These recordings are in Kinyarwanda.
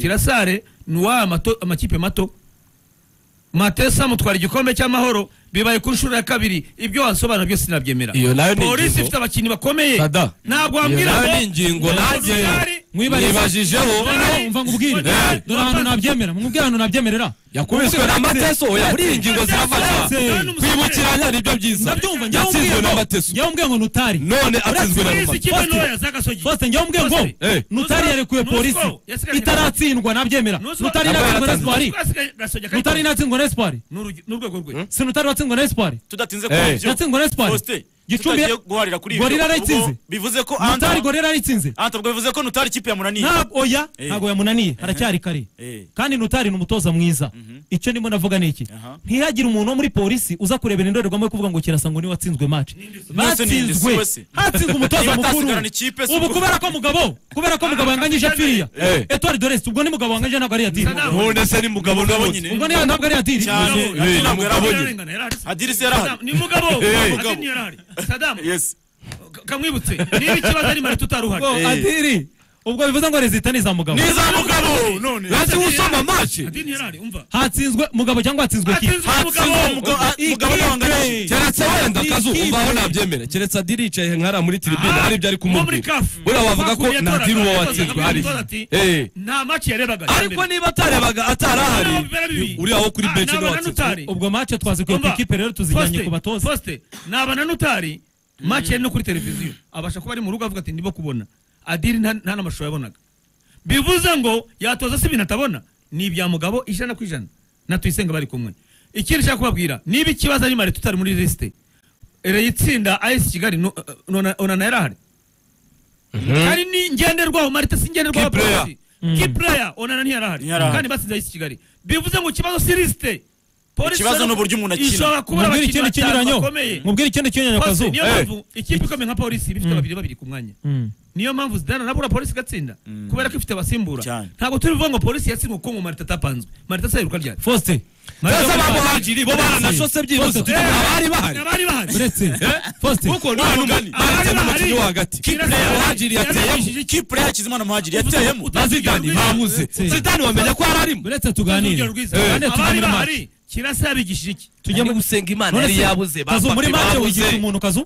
na sare ni uwaha amakipe mato matesa mutwara igikombe cy'amahoro bibaye ku nshuro ya kabiri ibyo wasobanura byose sinabyemera Iyo nayo ni polisi ingingo. ifite abakinnyi bakomeye Sada. ntabwo Iyo wambwira nayo ngo ni ingingo nanjye Sare- nibajijeho Sare- umva ngo ubwire Sare- dore ahantu nabyemera mwubwire ahantu nabyemerera yakubiswe na mateso oya muri iyi ngingo zirafatwa Sare- kwibukiranya nibyo byiza ndabyumva njyewe yatsinzwe na umbwiye mateso ngo njyewe umbwiye ngo nutari none atsinzwe na polisi rumaga ikipe Faustin. ntoya z'agasogi Faustin njyewe umbwiye ngo Eh. nutari yarekuye Nusro- polisi yasigaye- itaratsindwa nabyemera Nusro- nutari Nabwo inatsindwa na yaratsinzwe. espoir nutari inatsindwa na espoir ni urwego rwe si nutari watsindwa na espoir tudatinze Eh. kubyo yatsindwa na espoir Faustin, gicumbi tutagiye guharira kuri ibyo. gorira Ubwo arayitsinze bivuze ko nutari Anthony- gorira aritsinze Anthony ubwo bivuze ko nutari ikipe yamunaniye ntabwo oya Eh. ntabwo yamunaniye haracyari kare Eh. kandi nutari ni umutoza mwiza icyo ndimo navuga ni iki Aha. ntihagire umuntu wo muri polisi uza kurebera indorerwamo yo kuvuga ngo kirasa ngo niwe watsinzwe match Mwese ni indisi batsinzwe wese. hatsinzwe umutoza Niba mukuru atasigarana ikipe, si ubu ubwo- kubera ko mugabo kubera ko mugabo yanganyije apfiriya Eh. etwari doresi ubwo ni mugabo wanganyije ntabwo ari yadiri Sadam. none se ni mugabo Mugabo n'abutse nyine. ubwo niyo ntabwo ari yadiri Cyane. Adirisi yarahari. ni mugabo Eh. Adirisi yarahari Saddam Yes. ka- kamwibutse niba ikibazo ari mare tutaruhari ubwo adiri ubwo bivuze ngo rezita ni za mugabo niza mugabo none ati usoma mace Adirisi yarahari umva hatsinzwe mugabo cyangwa hatsinzwe ki Hatsinzwe umugabo. Mugabo ntabwo keretse wenda kazu Ikipe. umvaho nabyemera keretse adiri yicaye nkara muri tiribine Ah, hari ibyo ari uwo muri kumubwira kafu. buriya wavuga ko Bakuye nta tora- diri uwo tora- watsinzwe tora- hari tora- ati, Eh. nta maci yarebaga ariko niba atarebaga atarahari uriya wo kuri benshi niwe watsinzwe n'utari ubwo match twazikuye ku ikipe rero tuzijyanye ku batoza poste naba na nutari match yari no kuri televiziyo abasha kuba ari mu rugo avuga ati ndimo kubona adiri nta nta n'amashusho yabonaga bivuze ngo yatoza si ibintu atabona ni ibya mugabo ijana ku ijana na tuyisenga bari kumwe ikindi nshaka kubabwira niba ikibazo ari mare tutari muri lisite reyitsinda as kigali nu- nona- onana yarahari hari ni ngenderwaho marite si ngenderwaho Key player. polisi ki player onana ntiyarahari Ntiyarahari. kandi batsinze ayisi kigali bivuze ngo ikibazo si lisite polisi Ikibazo ni uburyo umuntu akina. ishobora kubura mubwire abakinnyi ikindi batanu kinyuranyo bakomeye mubwire ikindi kinyuranyo Polisi, kazu niyo mpamvu ikipe ikomeye nka polisi bifite babiri babiri ku mwanya Mm. niyo mpamvu zidana nabura polisi igatsinda kubera ko ifite abasimbura Cyane. ntabwo turi buvuga ngo polisi yatsinzwe kuko ngo marite atapanzwe marite asayiruka ryari Faustin Marita Ndetse atapanzwe. bamuhagiri bo baranashose byibuze Bose. abari bahari abari bahari uretse Faustin kuko nta n'umugani Abari bahari bahari. n'umukinnyi wo hagati Kipre muhagiri yateyemo yarabishije iki- Kipe ya Hakizimana Muhagiri yateyemo. Uta- na zidani babuze Ndetse. zidani wamenya ko yari arimo uretse urugero tuganire rwiza kandi abari tuganire maso bahari kirasa yabigishije iki tujye mu gusenga imana none se kazu muri mace wigira umuntu kazu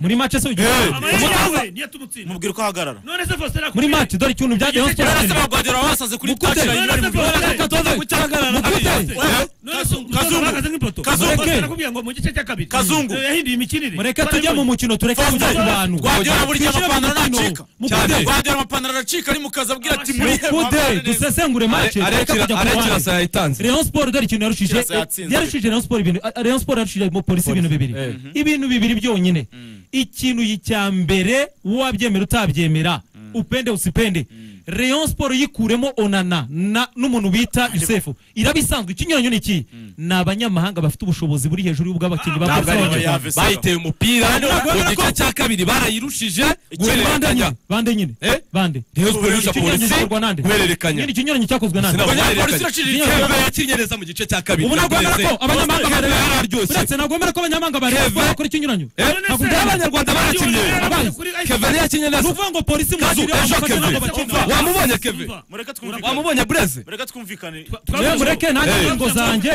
muri mace se wigira Eh. umuntu amayeri yawe niyo atumutsinda Mubwira ko ahagarara. none se Faustin arakubwiye- muri mace dore ikintu byagezeho Igice sporting. Barasa bagwagera basaze kuri Mukute. touchline bari mu- Barasa Dore reka tuze gucyagarara Mukute. Eh? none se umutoza Kazungu. bahagaze nk'ipoto Kazungu. Faustin arakubwiye ngo mu gice cya kabiri Kazungu. Eh, yahinduye imikinire mureke tujye mu mukino tureke kujya ku bantu Guardiola burya Twinjire mu amapantaro mukino. aracika. Mukute. Guardiola amapantaro aracika ari mu kazi abwira ati muri Mukute dusesengure mace tureke kujya ku arekirasa bantu yayitanze Rayon Sport dore ikintu yarushije Kirasa yatsinzwe. yarushije Rayon Sport ibintu Rayon Sport yarushije mu polisi ibintu bibiri Eh. ibintu bibiri byonyine ikintu cya mbere wabyemera utabyemera upende usipende Rayon Sport yikuremo Onana na n'umuntu bita Yusefu irabisanzwe ikinyuranyo ni iki ni abanyamahanga bafite ubushobozi buri hejuru y'ubw'abakinnyi ba ntabwo ari Barcelona. Bayern. bayiteye umupira mu gice cya kabiri barayirusije bande guhererekanya nyine bande nyine Eh? bande Rayon Sport irusha Ikinyuranyo polisi gikorwa nande? guhererekanya Nyine ikinyuranyo cyakozwe nande Sinabwo Polisi guhererekanya iraciriritse. Kebe yakinnye neza mu gice cya kabiri ubu nagomera ko Yakureze. abanyamahanga Kebe bareba yararyoshye uretse nagomera ko abanyamahanga bareba Keve. bakora ikinyuranyo Eh, None ntabwo se- byaba abanyarwanda barakinnye Abaye. kevin yakinnye neza ni ukuvuga ngo polisi mu kazu mashuri ejo abakozi keve ntabwo bakina Umva. wamubonye keve Mureka twumvikane. wamubonye bureze Mureka twumvikane. Yewe mureke nange Eh. ingingo zanjye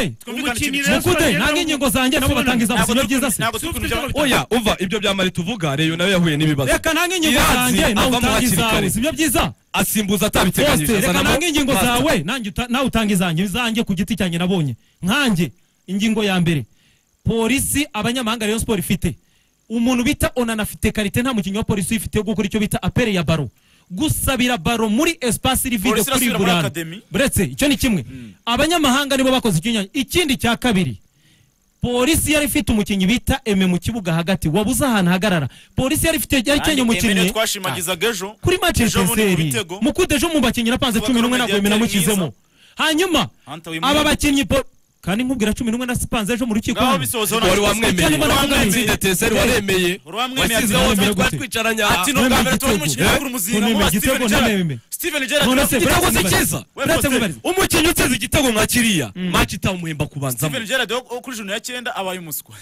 mukute nange ingingo zanjye nabo batangiza Ntabwo amasomo turi- byiza se ntabwo turi kujya- oya umva ibyo bya mari tuvuga reyo nawe yahuye n'ibibazo reka nange ingingo Iranzi zanjye nawe avamo utanga hakiri izawe kare. si byo byiza asimbuza atabiteganyije Poste, reka azanamo nange ingingo Basta. zawe nange uta- nawe utanga izanjye izanjye ku giti cyanjye nabonye nkanjye ingingo ya mbere polisi abanyamahanga rayon sport ifite umuntu bita onana afite karite nta mukinnyi wa polisi uyifite yo gukora icyo bita apere ya baro gusabira baro muri espasi rivide kuri Polisi irasubira muri burana academy. buretse icyo ni kimwe abanyamahanga nibo bakoze ikinyanya ikindi cya kabiri polisi yari ifite umukinnyi bita eme mu kibuga hagati wabuze ahantu ahagarara polisi yari ifite yari ikenye Emene umukinnyi twashimagizaga ejo kuri match ya Ejo bundi mu Etincelles bitego. mukudeje mu bakinnyi napanze Bakame cumi n'umwe ntabwo mediateur binamukizemo hanyuma Hunter Wimwe. aba bakinnyi po- kandi nkubwira cumi n'umwe nasipanze ejo mu rukiko Ngaho hano. bisohoze wari hano. wamwemeye Cyangwa wamwemeye teseri waremeye Wamwemeye wasize ati- aho twari gute? twicaranye Ati nubwa mbere tubona umukinnyi Eh? w'amaguru muzinga None muba igitego Steven none Gerrard. meme. Steven Gerrard None se- yaravuze- igitego Uretse si cyiza we uretse Poste. mubarize umukinnyi utsinze igitego nka kiriya maci itamuhemba kubanzamo Steven Gerrard wo wo kuri juni ya cyenda abaye umuswa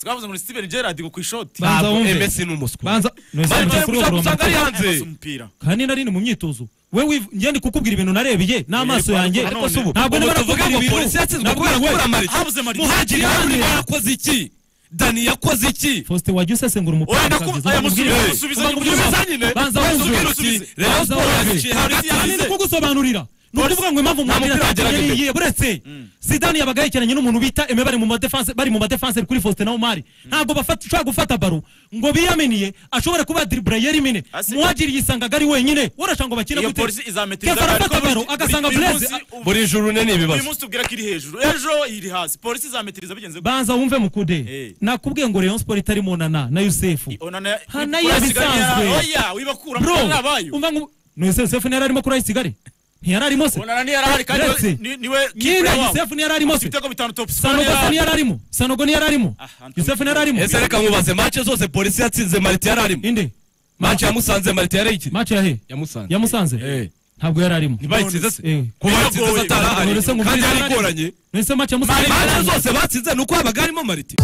twavuze ngo ni Steven Gerrard ngo ku ishoti Ba- Banza ntabwo wumve. emesi ni umuswa banza bari none se bari mujya kuri gushaka uwo usanga ari murongo. hanze umupira kandi nari ni mu myitozo we wiv- njye ndi kukubwira ibintu narebeye n'amaso yanjye ariko ariko si ubu none- ntabwo ubwo ndimo tuvuga nakubwira ngo ibintu polisi yatsinzwe nabwo kubera nawe- kubura amarike habuze amarike. muhagiri Dani. yakoze iki dani yakoze iki faustin wajya usesengura Oya, umupira ndaku- oya, musubize, musubize, musubize nyine. banza Oya, wumve musubize. Rayon Sports yaciye hasi, Kandi yagize- ni kugusobanurira ni ukuvuga ngo impamvu mupira wagerageje. mwamwiraye buretse zidane yabaga yegeranye n'umuntu bita eme bari mu madefense bari mu madefense kuri faustin na umari ntabwo bafata ushobora gufata baro ngo biyaminiye ashobore kuba diribura yerimine Asi- muhagiri yisangaga ari wenyine worasha ngo bakine Iyo gute polisi izametiriza kefara bari afata ko buri- baro agasanga buri- buri bureze munsi ubu- buri juru ne ni uyu ibibazo munsi tubwira ko iri hejuru ejo iri hasi polisi izametiriza bigenze gutya. banza wumve mukude Eh. nakubwiye ngo rayon sport itari mu nana na yusefu Onana- Ha, nayo Urasigaye ibisanzwe. yara- oya wibakura bro muri abayo umva ngo no yusefu ntiyari arimo kuri ayisigare ntiyari arimo se Onana ntiyari ahari kandi Uretse. we- ni- niwe nyine keeper wabo. yusefu ntiyari arimo se ibitego bitanu top scorer sanogo se yari ntiyari arimo sanogo ntiyari arimo Ah, yusefu ntiyari arimo ese reka nkubaze mace zose polisi yatsinze marite yararimo inde mace yamusanze marite yarayikiri mace yahe yamusanze yamusanze Eh. ntabwo yari arimo ntibayitsinze Eh. se kuba yatsinze se atarahari None se ngo kandi Marite yari yararimo? igoranye none se mace yamusanze mace zose batsinze ni uko habaga harimo marite